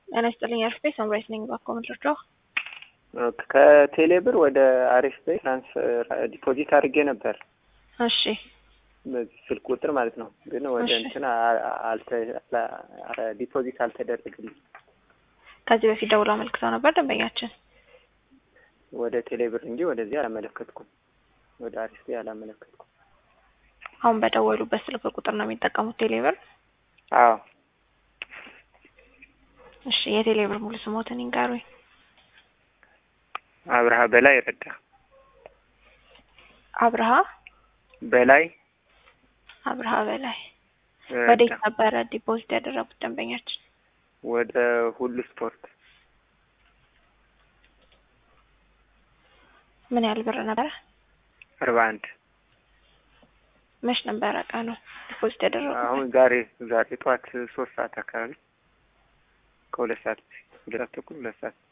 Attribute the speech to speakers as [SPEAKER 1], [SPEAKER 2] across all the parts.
[SPEAKER 1] ጤና ይስጥልኝ አሪፍ ቤት ሰምራይት ነኝ። እባክዎ ምንድረው?
[SPEAKER 2] ከቴሌ ብር ወደ አሪፍ ቤት ትራንስፈር ዲፖዚት አድርጌ ነበር
[SPEAKER 1] እሺ
[SPEAKER 2] በዚህ ስልክ ቁጥር ማለት ነው። ግን ወደ
[SPEAKER 1] እሺ።
[SPEAKER 2] እንትን አልተ ዲፖዚት አልተደረገልኝ።
[SPEAKER 1] ከዚህ በፊት ደውሎ አመልክተው ነበር ደንበኛችን።
[SPEAKER 2] ወደ ቴሌ ብር እንጂ ወደዚህ አላመለከትኩም። ወደ አሪፍ ቤት አላመለከትኩም።
[SPEAKER 1] አሁን በደወሉበት ስልክ ቁጥር ነው የሚጠቀሙት ቴሌብር?
[SPEAKER 2] አዎ
[SPEAKER 1] እሺ የቴሌብር ሙሉ ስሞትን ይንገሩኝ።
[SPEAKER 2] አብርሃ በላይ ረዳ
[SPEAKER 1] አብርሃ
[SPEAKER 2] በላይ
[SPEAKER 1] አብርሃ በላይ
[SPEAKER 2] ረዳ።
[SPEAKER 1] ወዴት ነበረ ዲፖዚት ያደረጉት ደንበኛችን?
[SPEAKER 2] ወደ ሁሉ ስፖርት
[SPEAKER 1] ምን ያህል ብር ነበረ?
[SPEAKER 2] አርባ አንድ
[SPEAKER 1] መች ነበረ ቀኑ ዲፖዚት ያደረጉት?
[SPEAKER 2] አሁን ዛሬ ዛሬ ጠዋት ሶስት ሰዓት አካባቢ ከሁለት ሰዓት በፊት ሁለት ሰዓት ተኩል ሁለት ሰዓት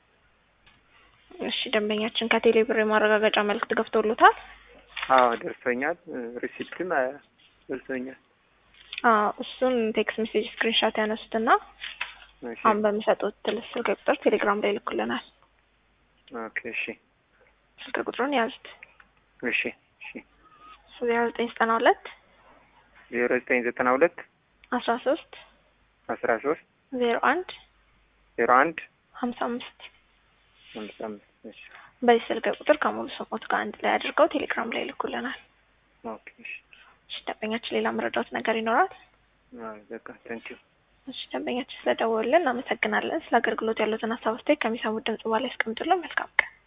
[SPEAKER 1] እሺ ደንበኛችን ከቴሌ ብር የማረጋገጫ መልእክት ገብቶሎታል?
[SPEAKER 2] አዎ ደርሶኛል። ሪሲፕትም አ- ደርሶኛል።
[SPEAKER 1] አዎ እሱን ቴክስት ሜሴጅ ስክሪንሾት ያነሱትና
[SPEAKER 2] እሺ
[SPEAKER 1] አሁን በሚሰጡት ትልስ ስልክ ቁጥር ቴሌግራም ላይ ይልኩልናል።
[SPEAKER 2] ኦኬ እሺ
[SPEAKER 1] ስልክ ቁጥሩን ያዙት
[SPEAKER 2] እሺ እሺ
[SPEAKER 1] ዜሮ ዘጠኝ ዘጠና ሁለት
[SPEAKER 2] ዜሮ ዘጠኝ ዘጠና ሁለት
[SPEAKER 1] አስራ ሶስት
[SPEAKER 2] አስራ ሶስት
[SPEAKER 1] ዜሮ አንድ
[SPEAKER 2] ዜሮ አንድ
[SPEAKER 1] ሀምሳ አምስት
[SPEAKER 2] አምስት አምስት እሺ
[SPEAKER 1] በዚህ ስልክ ቁጥር ከሙሉ ስሞት ጋር አንድ ላይ አድርገው ቴሌግራም ላይ ይልኩልናል።
[SPEAKER 2] ኦኬ እሺ
[SPEAKER 1] እሺ ደንበኛችን ሌላ መረዳት ነገር ይኖራል?
[SPEAKER 2] አዎ በቃ ታንኪዩ
[SPEAKER 1] እሺ ደንበኛችን ስለደወሉልን እናመሰግናለን። ስለ አገልግሎት ያሉትን ሀሳብ አስተያየት ከሚሰሙት ድምጽ በኋላ ያስቀምጡልን። መልካም ቀን